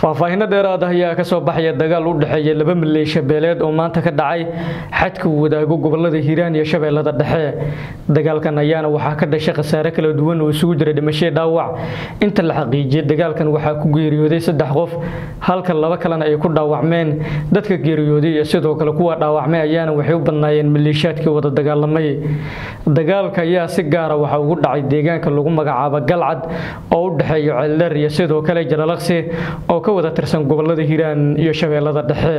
faahfaahinno dheeraad ah ayaa ka soo baxaya dagaal u dhexeeya laba maleeshiya beeleed oo maanta ka dhacay xadka uu wadaago gobolada hiiraan iyo shabeellada dhexe dagaalkan ayaana waxaa ka dhashay khasaare kala duwan oo isugu jira dhimasho dhaawac inta la xaqiijiyay dagaalkan waxaa ku geeriyooday saddex qof halka laba kalena ay ku dhaawacmeen dadka geeriyooday iyo sidoo kale kuwa dhaawacmay ayaana waxay u badnaayeen maleeshiyaadkii wada dagaalamay dagaalka ayaa si gaara waxa ugu dhacay deegaanka lagu magacaabo galcad oo u dhexeeya ceeldheer iyo sidoo kale jalalaqsi oo ka wada tirsan gobolada hiiraan iyo shabeellada dhexe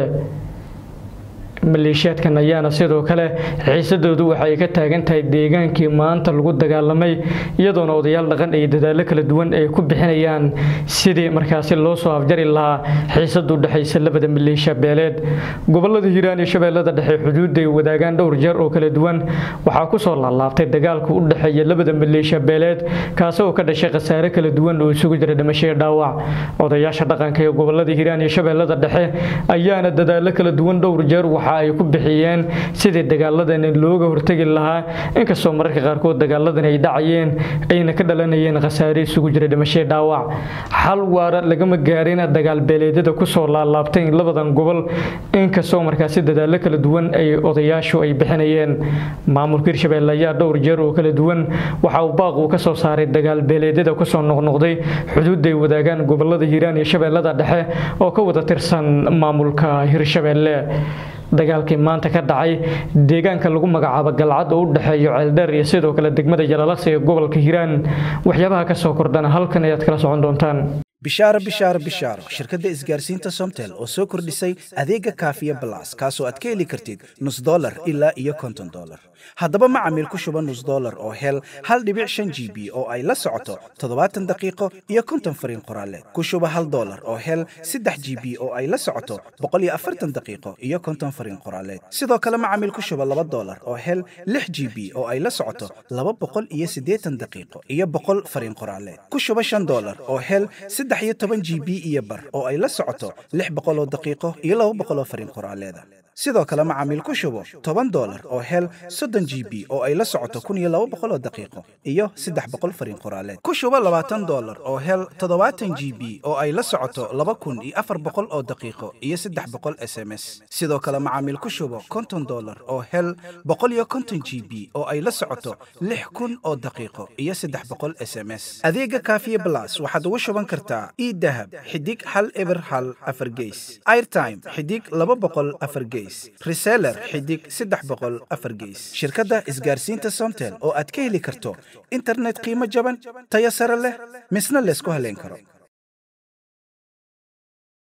maleeshiyaadkan ayaana sidoo kale xiisadoodu waxay ka taagan tahay deegaankii maanta lagu dagaalamay iyadoona odayaal dhaqan iyo dadaallo kala duwan ay ku bixinayaan sidii markaasi loo soo afjari lahaa xiisada u dhexaysa labada maleeshiya beeleed gobolada hiiraan iyo shabeellada dhexe xuduudda ay wadaagaan dhowr jeer oo kala duwan waxaa kusoo laalaabtay dagaalka u dhexeeya labada maleeshiya beeleed kaasi oo ka dhashay khasaare kala duwan oo isugu jira dhimasho iyo dhaawac odayaasha dhaqanka ee gobolada hiiraan iyo shabeellada dhexe ayaana dadaallo kala duwan dhowr jeer waxa ay ku bixiyeen sidii dagaaladani looga hortegi lahaa inkastoo mararka qaarkood dagaaladani ay dhacayeen ayna ka dhalanayeen khasaare isugu jira dhimashee dhaawac xal waara lagama gaarin dagaal beeleedyada kusoo laalaabtay labadan gobol inkastoo markaasi dadaallo kala duwan ay odayaashu ay bixinayeen maamulka hirshabelle ayaa dhowr jeer oo kala duwan waxa uu baaq uu ka soo saaray dagaal beeleedyada kusoo noqnoqday xuduudday wadaagaan gobolada hiiraan iyo shabeellada dhexe oo ka wada tirsan maamulka hirshabelle dagaalkii maanta ka dhacay deegaanka lagu magacaabo galcad oo u dhexeeyo ceeldheer iyo sidoo kale degmada jalalaqsi ee gobolka hiiraan waxyaabaha ka soo kordhana halkan ayaad kala socon doontaan bishaaro bishaaro bishaaro shirkadda isgaarsiinta somtel oo soo kordhisay adeega kaafiya balas kaasoo aad ka heli kartid nus dolar ilaa iyo konton dolar haddaba macamiil ku shuba nus dolar oo hel hal dhibic shan g b oo ay la socoto toddobaatan daqiiqo iyo konton fariin qoraaleed ku shuba hal dolar oo hel saddex g b oo ay la socoto boqol iyo afartan daqiiqo iyo konton fariin qoraaleed sidoo kale macamiil ku shuba laba dolar oo hel lix g b oo ay la socoto laba boqol iyo siddeetan daqiiqo iyo boqol fariin qoraaleed ku shuba shan dolar oo hel saddex iyo toban g b iyo bar oo ay la socoto lix boqol oo daqiiqo iyo laba boqol oo fariin qoraaleeda sidoo kale macaamiil ku shubo toban dolar oo hel soddon g b oo ay la socoto kun iyo laba boqol oo daqiiqo iyo saddex boqol fariin qoraaleed ku shubo labaatan dolar oo hel toddobaatan g b oo ay la socoto laba kun iyo afar boqol oo daqiiqo iyo saddex boqol s m s sidoo kale macaamiil ku shubo konton dolar oo hel boqol iyo konton g b oo ay la socoto lix kun oo daqiiqo iyo saddex boqol s m s adeega kaafiye blas waxaad ugu shuban kartaa idahab xidig hal eber hal afar geys airtime xidig laba boqol afar geys reseller xidig saddex boqol afar geys shirkadda isgaarsiinta somtel oo aad ka heli karto internet qiimo jaban tayo sare leh misna laysku haleyn karo